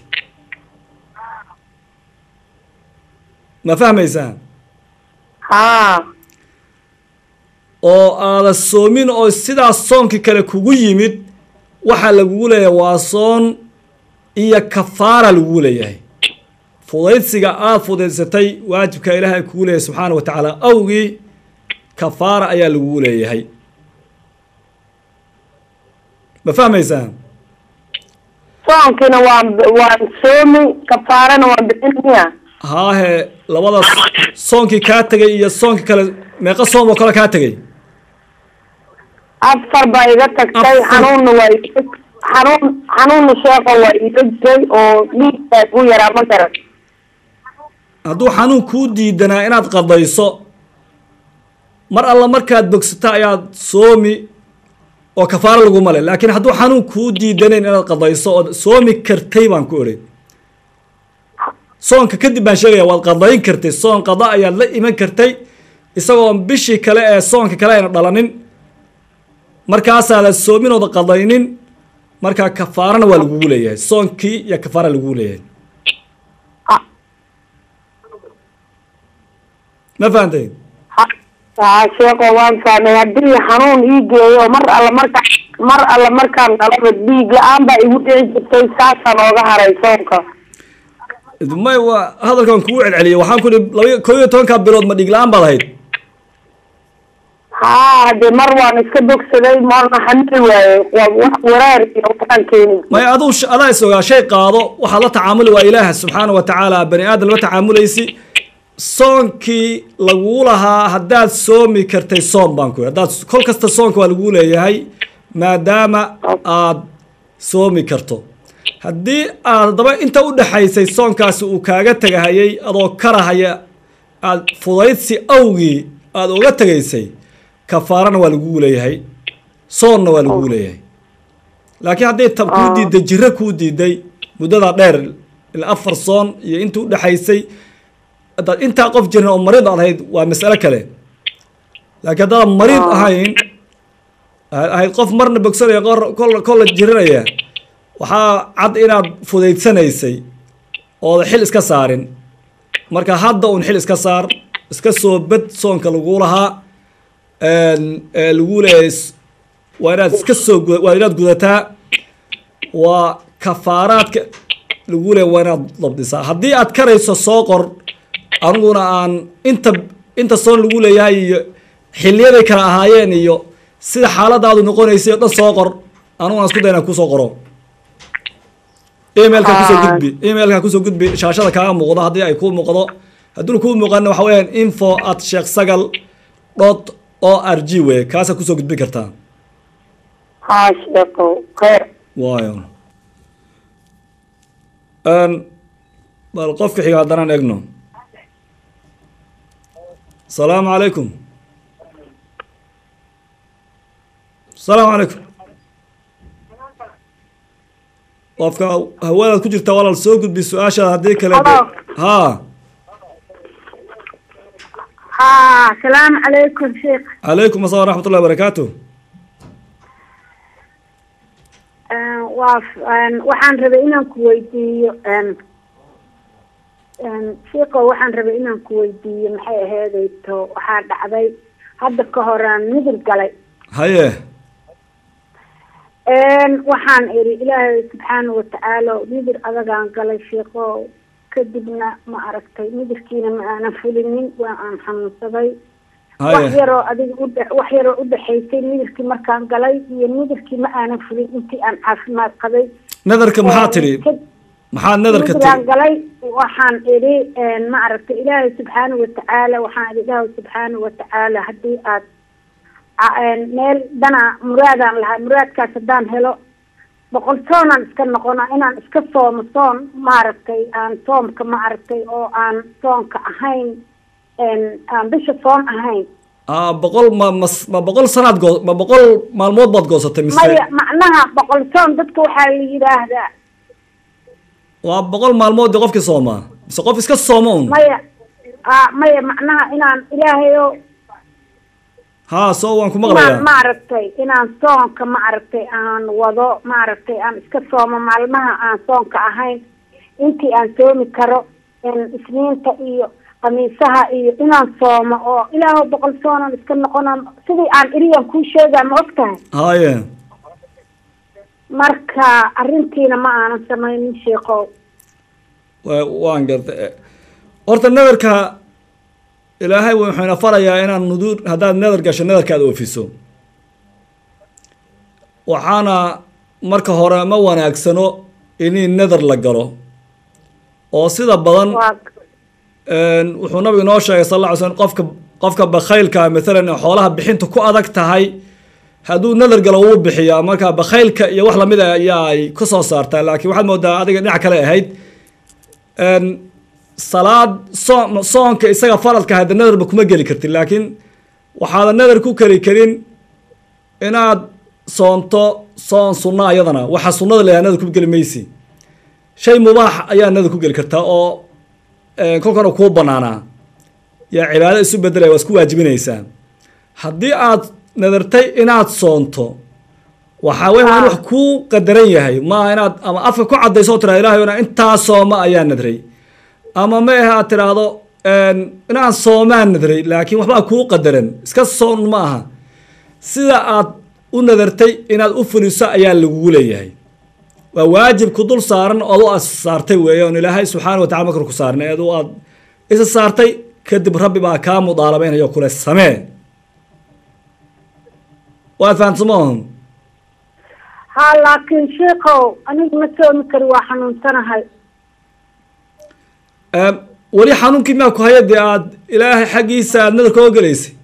ma fahmaysaa haa oo aada soomin oo sidaas soonkii kale kugu yimid waxaa lagugu leeyahay waa soon iyo kafaara lagugu leeyahay fudaydsiga aada fudaysatay waajibka ilaahay kugu leeyahay subxaana wa tacaala awgii kafaara ayaa lagugu leeyahay ma fahmaysaa soonkiina waan waan soomi kafaarana waan bixin miya haahe labada soonkii kaa tegay iyo soonkii kale meeqa soom oo kale kaa tegay afar baa iga tagtay Afar. xanuunna waa iga xanuun xanuunna sheeqa waa iga jiray oo dhiigtaa ku yaraa ma garan hadduu xanuun kuu diidanaa inaad qadayso mar alla markaad bogsato ayaad soomi oo kafaaro laguma le laakiin hadduu xanuun kuu diidanayn inaad qadayso ood soomi kartay baan ku idhi soonka kadib baan sheegaya waad qadayn kartay soon qada ayaad la iman kartay isagoon bishii kale ee soonka kale ayna dhalanin markaasaada soomin ooda qadaynin markaa kafaarana waa lagugu leeyahay soonkii iyo kafaara lagugu leeyahay Ha- ma fahantay haa sheeko waan fahmay haddii xanuun ii geeyo mar alla marka mar alla markaan dhalaba dhiig la-aan baa igu dhici jirtay saasaan ooga haray soonka may waa hadalkan kugu celceliyay waxaan ku ihi laba koo iyo tobankaa bilood ma dhiig la-aan baad ahayd haa hadee mar waan iska bogsaday marna xamili waaye waa wax wareer iyo waxaan keeni may aduu sh- adaa is ogaa shay qaado waxaad la tacaamuli waa ilaah subxaana wa tacaala bani aadam lama tacaamulaysi soonkii laguu lahaa haddaad soomi kartay soom baan ku ihi haddaad kol kasta soonka waa laguu leeyahay maadaama aad soomi karto haddii aad haddaba inta u dhexaysay soonkaasi uu kaaga tegahayay adoo karahaya aad fudaydsi awgii aada uga tegaysay kafaarana waa lagugu leeyahay soonna waa lagugu leeyahay laakiin hadday tab kuu diiday jiro kuu diiday muddadaa dheer ilaa afar soon iyo inta u dhexaysay haddaad intaa qof jirin oo mariid aad ahayd waa mas'alo kale laakiin haddaad mariid ahayn aad ahayd qof marna bogsanaya qor kol kolla jirinaya waxaa cad inaad fudaydsanaysay ooda xil iska saarin marka hadda un xil iska saar iska soo bed soonka laguu lahaa ee lagu leeyahay s- waa inaad iska soo gu- waa inaad gudataa waa kafaaraadka lagu leeyahay waa inaad dabdisaa haddii aad karayso soo qor aniguna aan inta inta soon lagu leeyahay iyo xiliyaday kala ahaayeen iyo sida xaaladaadu noqonaysay oo dhan soo qor aniguna isku day inaan kusoo qoro emailka kusoo gudbi emailka kusoo gudbi shaashada kaaga muuqdo haddii ay kuu muuqdo hadduuna kuu muuqana waxa weeyaan info at sheekh sagal dot o r g wey kaasaa kusoo gudbin kartaa haa sheeko khayr waayo Een, bal qofka xiga haddanaan egno asalaamu calaykum asalaamu calaykum qofka hawadaad ku jirta walaal soo gudbi su-aashaada haddii kale de- Hello. haa haa salaamu calaykum sheekh calaykum assalam waraxmat ullahi barakaatu Een, waa f- een, waxaan rabay inaan ku weydiiyo een, een, sheekho waxaan rabay inaan ku weydiiyo maxay aheedayto waxaa dhacday hadda ka horaan midig galay haye Een, waxaan iri ilaahay subxaana watacaala midig adagaan galay sheekho kadibna ma aragtay midigkiina ma aanan fulinin waa aan xanuunsaday wax haye yaroo adiga udhe wax yaroo udhexaysay midabkii markaan galay iyo midabkii ma aanan fulin intii aan caafimaad qabay nadarka maxaa tidhi Kad- maxaad nadarka midabaan tidhi galay waxaan idhi ma aragtay ilaahay subxaana watacaala waxaan idhi ilaahay subxaana watacaala haddii aad a- een, meel dana muraadaan lahaa muraadkaas haddaan helo boqol soonaan iska noqona inaan iska soomo soon maaragtay aan soomka maaragtay oo aan soonka ahayn een, aan bisha soon ahayn ah boqol ma mas- ma boqol sanaad goo ma boqol maalmood baad goosatay mise maya macnaha boqol soon dadka waxaa la yidhaahdaa waa boqol maalmood dee qofkii soomaa mise qof iska sooma un maya a maya macnaha inaan ilaahayo haa soo waan ku inaan maqlayaa maaragtay inaan soonka maaragtay aan wado maaragtay aan iska soomo maalmaha aan soonka ahayn intii aan soomi karo in isniinta iyo khamiisaha iyo inaan soomo oo ilaaho boqol soonan iska noqonan sidii aan iriyan kuu sheegaa ma og tahay haye marka arrintiina ma aanan samaynin sheekow wa- waan gartay horta nadarka ilaahay wuxuu ina farayaa inaan nuduur haddaad nadar gasho nadarka aad oofiso waxaana marka hore ma wanaagsano inii nadar la galo oo sida badan waa een, wuxuu nabigu inoo sheegay sal alla ly slm qofka qofka bakhaylka maalan ee xoolaha bixinta ku adag tahay hadduu nadar galo wuu bixiyaa marka bakhaylka iyo wax lamid a ayaa ay ka soo saartaa laakiin waxaad moodaa adiga dhinac kale ahayd een, salaad soon soonka isaga faradka hadda nadarba kuma geli kartid laakiin waxaadan nadar ku keli karin inaad soonto soon sunna ayadana waxa sunnada leeyahay nadar ku geli maysi shay mubaax ayaa nadar ku geli kartaa oo eh, kolkana kuu banaanaa yaa cibaado isu bedelaya waa isku waajibinaysaa haddii aad nadartay inaad soonto waxaa weya waa in wax kuu qadaran yahay maaha inaad ama afka ku cadayso oo tiraado ilahay na intaa sooma ayaa nadray ama ma ahe aad tiraahdo inaan soomaan nadray laakiin waxbaa kuu qadaran iska soon ma aha sida aad u nadartay inaad u fuliso ayaa lagugu leeyahay waa waajib ku dul saaran ood u as saartay weeye oon ilaahay subxaana wa tacala makar ku saarnay eed u aad isa saartay kadib rabbi baa kaa mudaalabaynaya kule samee waad fahamsamahum ha laakiin sheikow anigu ma soomi kari waa xanuunsanahay weli xanuunkii maa ku haya dee aad ilaahay xaggiisa aad nadarka oo gelaysay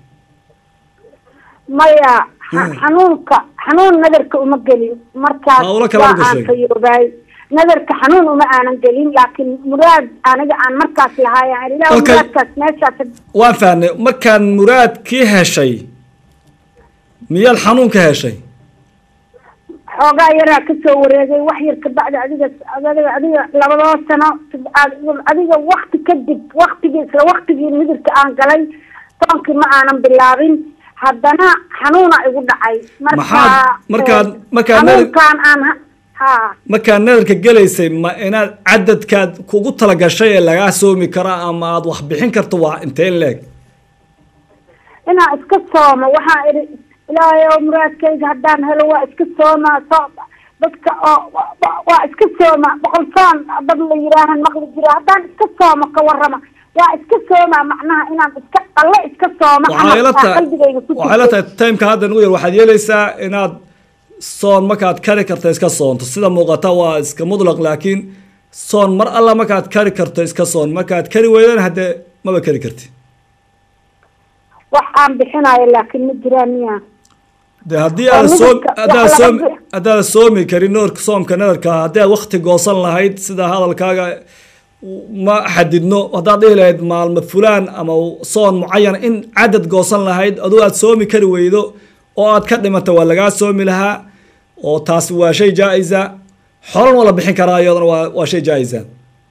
maya xa- xanuunka xanuun nadarka uma gelin markaas Ha, ula kala waa gashay. aan fayoobaay nadarka xanuun uma aanan gelin laakiin muraad aniga aan markaas lahaay aan ilaah Okay. muraadkaas meeshaas waan fahnay markaan muraadkii heshay miyaad xanuun ka heshay xoogaa yaraa kasoo wareegay wax yar kabacdi adiga adiga adiga labadoo sano ad- adiga wakti kadib waktigii isla waktigii midibka aan galay soonkii ma aanan bilaabin haddana xanuuna igu dhacay marka Maxaad- markaad- eh, markaad nadir- xanuunkaan aan ha- ha markaad nadarka gelaysay ma inaad cadadkaad kugu talagashay ee lagaa soomi karo ama aad wax bixin karto waa intee leeg inaan iska soomo waxaan idhi ilaahay oo muraadkayga haddaan helo waa iska soomaa so dadka oo wa- wa- waa iska sooma boqol soon dad la yidhaahan maqli jira haddaan iska soomo ka warrama waa iska soomaa macnaha inaan iska alle iska soomo waxay la ama tahay qalbigayga ku waxay la jirto tahay timeka hadda nugu yar waxaad yeelaysaa inaad soon markaad kari karto iska soonto sida muuqata waa iska mudlaq laakiin soon mar alla markaad kari karto iska soon markaad kari weydana haddee maba kari karti wax aan bixinayo laakiin ma jiraan miya de haddii Waa aad soom midabka- haddaad wax laga soom bix- haddaad soomi karin noorka soomka nadarka haddii aad wakti goosan lahayd sida hadalkaaga ma xadidno haddaad dhihi lahayd maalmo fulaan ama soon mucayan in cadad goosan lahayd aduu aad soomi kari weydo oo aad ka dhimato waa lagaa soomi lahaa oo taasi waa shay jaa-isa xolan waa la bixin karaa iyadana waa waa shay jaa-isa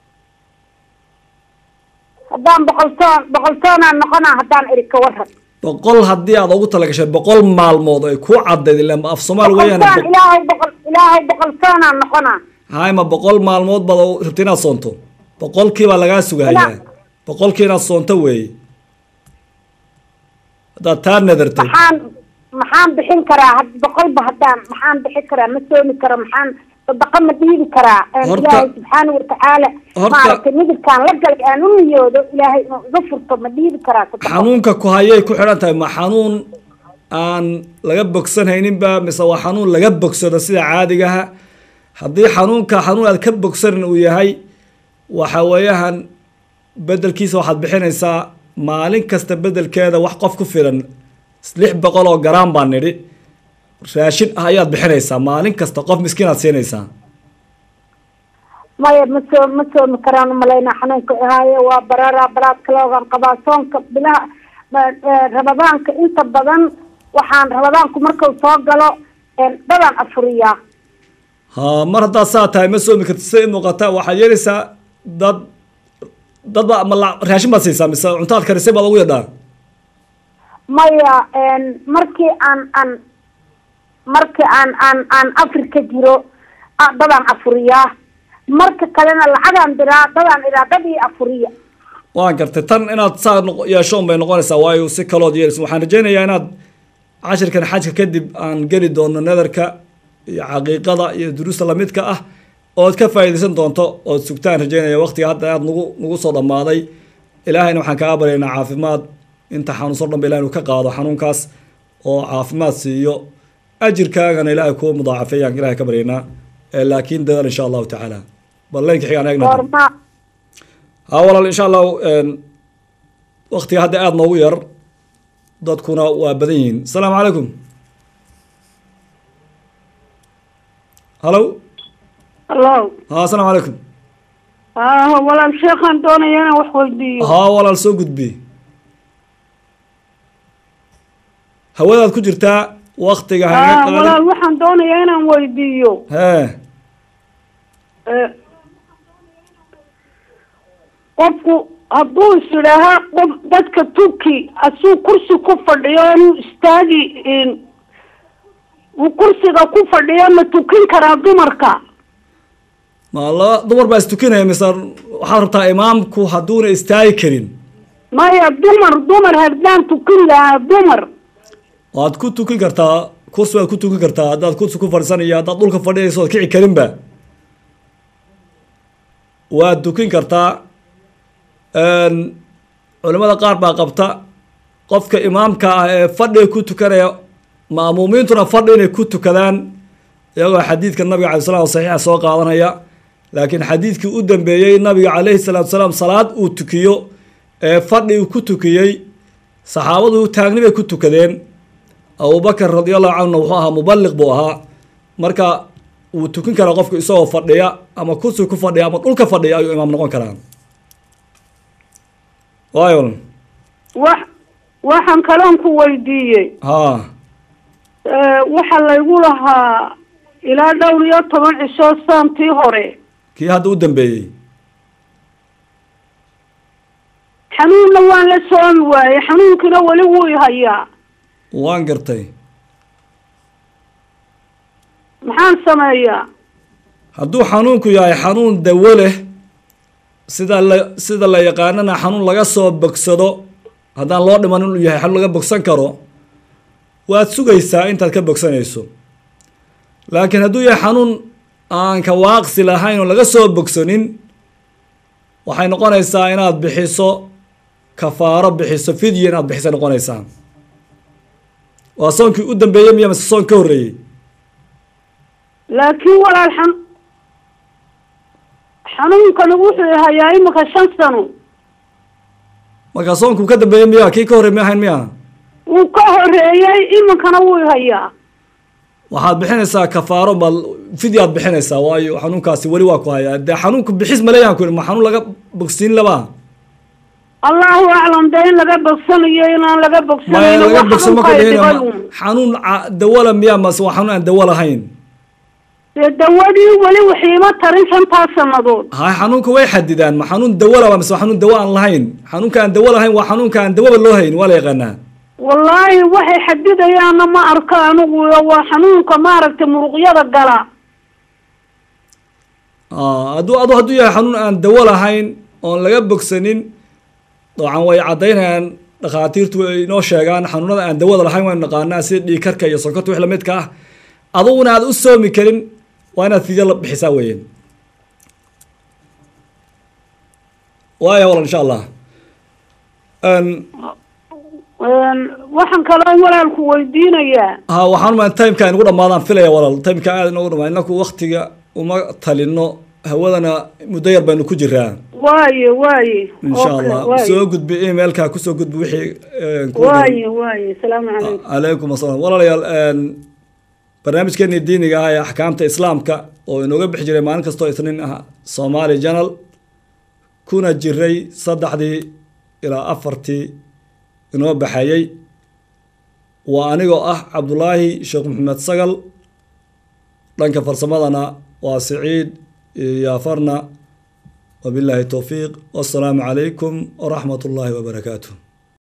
haddaan boqol soon boqol soonaan noqonaa haddaan idhi ka warran boqol haddii aad ugu talagashay boqol maalmood ay kuu cadayd ila af soomaali boqol weeyaan soon ilaahay boqol ilaahay boqol soonaan noqonaa hay ma boqol maalmood baad u- rabta inaad soonto boqolkii baa lagaa sugayaa Ila- boqolkii inaad soonto weeye haddaad taa nadartay maxaan maxaan bixin karaa had boqolba haddaan maxaan bixin karaa ma soomi karo maxaan sadaqa ma dhiibi karaa Een, Horta- ilaahay subxaana watacaala horta- maaragtay midibkaan la galay aan u niyoodo ilaahay inuu iga furto ma dhiibi karaa sadaqa xanuunka ku hayay ku xidhan tahay ma xanuun aan laga bogsanhayninba mise waa xanuun laga bogsado sida caadigaha haddii xanuunka xanuun aad ka bogsanin uu yahay waxa weeyahan bedelkiisa waxaad bixinaysaa maalin kasta bedelkeeda wax qof ku filan lix boqol oo garaam baan nidhi raashin ah ayaad bixinaysaa maalin kasta qof miskiin aad siinaysaa maya ma soo ma soomi karaan umalaynaa xanuunka ahaaye waa bararaa balaad kaloogan qabaa soonka bilaha ba- ee, rabadaanka inta badan waxaan rabadaanku markuu soo galo een, dadaan afuriyaa ha mar haddaad saa tahay ma soomi karti sida i muuqata waxaad yeelaysaa dad dad ba ma la- raashin baad siisaa mise cuntaad karisay baad ugu yadhaa maya een, markii aan aan markii aan aan aan afrika jiro ah, dadaan afuriyaa marka kalena lacagaan diraa dadaan idhaa dad ii afuriya waan gartay tan inaad saa noq- yeesho un bay noqonaysaa waayo si kalood yeelaysa waxaan rajaynayaa inaad cashirkan xajka kadib aan geli doono nadarka iyo xaqiiqada iyo duruusta lamidka ah ood ka faa'iidaysan doonto ood sugtaan rajaynaya waqtiga hadda aad nagu nagu soo dhammaaday ilaahayna waxaan kaa baryaynaa caafimaad inta xanuunsan o dhan ba ilahay inuu ka qaado xanuunkaas oo caafimaad siiyo ajirkaagana ilaahay kuwa mudaacafeeyaan ilahay ka baryaynaa Eh, laakiin dadaal insha allahu tacaala bal leenka xigaan eegna goorma ha walaal insha allahu waktiga hadda aada noogu yar dadkuna waa badan yihiin asalaamu calaykum halo hallo ha asalaamu calaykum ah walaal sheekhaan doonaya inaan wax weydiiyo ha walaal soo gudbi hawadaad ku jirtaa waktiga ah hanaga qaadin walaal waxaan doonayaa inaan weydiiyo hee Eh, qofku hadduu is idhaahaa qof dadka tuki asuu kursi ku fadhiyo inuu istaagi in- uu kursiga ku fadhiyo ma tukin karaa dumarka ma laba dumar baa istukinaya mise waxaad rabtaa imaamku hadduuna istaagi karin maya dumar dumar haddaan tukin lahaa dumar waad ku tukin kartaa kursi waad ku tukin kartaa haddaad kursi ku fadhiisanayo haddaad dhulka fadhiyayso ood kici karinba waad tukin kartaa culimada qaar baa qabta qofka imaamka ah ee fadhiga ku tukanaya ma'muumiintuna fadhi inay ku tukadaan iyagoo xadiidka nabiga alay slam saxiixa soo qaadanaya laakiin xadiidkii u dambeeyey nabiga calayhi salaatu salaam salaad uu tukiyo ee fadhi uu ku tukiyey saxaabadu taagni bay ku tukadeen abubakar radi allahu canhuna wuxuu ahaa mubaliq buu ahaa marka wuu tukin karaa qofku isagoo fadhiya ama kursi ku fadhiya ama dhulka fadhiya ayuu imaam noqon karaa waayo wax waxaan kaloon ku weydiiyey ha Eh, waxaa laygu lahaa ilaa dhowr iyo toban cisho saantii hore kii hadda u dambeeyey xanuunna waan la soomi waayey xanuunkiina weli wuu i hayaa waan gartay maxaan sameeyaa hadduu xanuunku yahay xanuun dawo leh sida la sida la yaqaanana xanuun laga soo bogsado haddaan loo dhiman inuu yahay xanuun laga bogsan karo waad sugaysaa intaad ka bogsanayso laakiin hadduu yahay xanuun aan ka waaqsi lahayn oo laga soo bogsanin waxay noqonaysaa inaad bixiso kafaaro bixiso fidya inaad bixisa noqonaysaa waa soonkii u dambeeyey miya mase soon ka horreeyey laakiin walaal xan xanuunkani wuxuu i hayaa imika shan sano marka soonkuu ka dambeeyey miya kii ka horrey mi ahayn miya wuu ka horeeyey iminkana wuu i hayaa waxaad bixinaysaa kafaaro ma fidyaad bixinaysaa waayo xanuunkaasi weli waa ku hayaa dee xanuunku bixis maleeyaan ku ma xanuun laga bogsiin labaa allahu aclam dee in laga bogsanayo inaan laga maya bogsanayno laga wax bogsan ma ka xanuunka ay dhihina dhibay ma- uun. xanuun ca- dawala miya mase waa xanuun aan dawo lahayn dee dawadii weli waxiima tarin shantaa sannadood ha xanuunka way xadidaan ma xanuun dawo laba mise waa xanuun dawo aan lahayn xanuunka aan dawo lahayn waa xanuunka aan dawaba loo hayn waa la yaqaanaa wallaahi waxay xadidayaanna ma arko anigu waa xanuunka maaragtay muruqyada gala Ah, hadduu adu hadduu yahay xanuun aan dawo lahayn oon laga bogsanin dabcan way caddaynayaan dhakhaatiirtu way inoo sheegaan xanuunada aan dawada lahayn waynu naqaanaa sida dhiigkarka iyo sonkorta wix lamidka ah aduguna aad u soomi karin waa inaad fidyo la bixisaa weeyaan waaya walal insha allah Een, Een, waxaan kaloo walaalku weydiinayaa ha waxaan umaa timeka ay nagu dhamaadaan filaya walal timeka aada inagu dhamaa inaku waktiga uma talino hawadana muddo yar baynu ku jiraa waaye waaye insha Okay, allah waaye. soo gudbi emailka kusoo gudbi wixii een, ku waaye waaye asalaamu calaykum calaykum asalaam walaalayaal een, barnaamijkeenii diiniga ah ee axkaamta islaamka oo inooga bixi jiray maalin kastoo isniin ah somali janal kuna jiray saddexdii ilaa afartii inoo baxayey waa anigoo ah cabdulaahi sheekh maxamed sagal dhanka farsamadana waa siciid yaafarna wabilaahi towfiiq wassalaamu calaykum waraxmat ullaahi wabarakaatuh